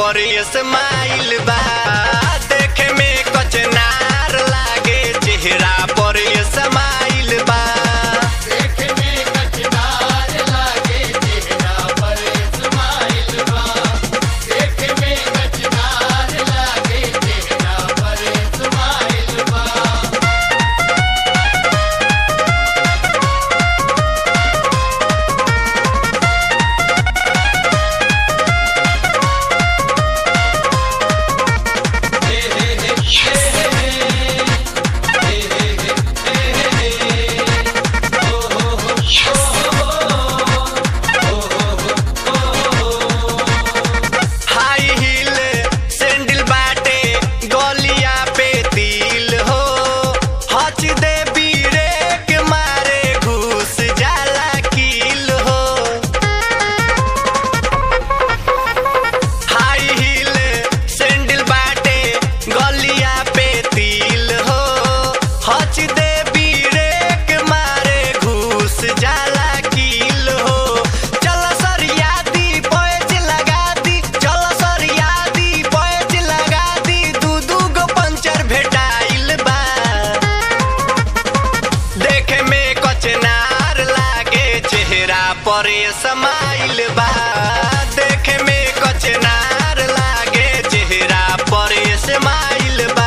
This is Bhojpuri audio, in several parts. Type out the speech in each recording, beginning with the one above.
पर स्माइल बा देखे में कचनार लागे चेहरा पर स्माइल बा हाई हील सैंडल बाटे गलिया पे तिल हो हच दे बीरेक मारे घुस जाला कील हो हाई हील सैंडल बाटे गलिया पे तिल हो हच दे बीरेक मारे घुस जाला कील हो चल सरिया दी पैच लगा दी चल सरिया दी पैच लगा दी दू दू गो पंचर भेटाइल बा देखे में कचनार लागे चेहरा पर समाइल बा देखे में कचनार लागे चेहरा पर समाइल बा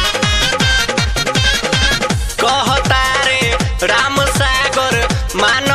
कहतारे राम सागर मान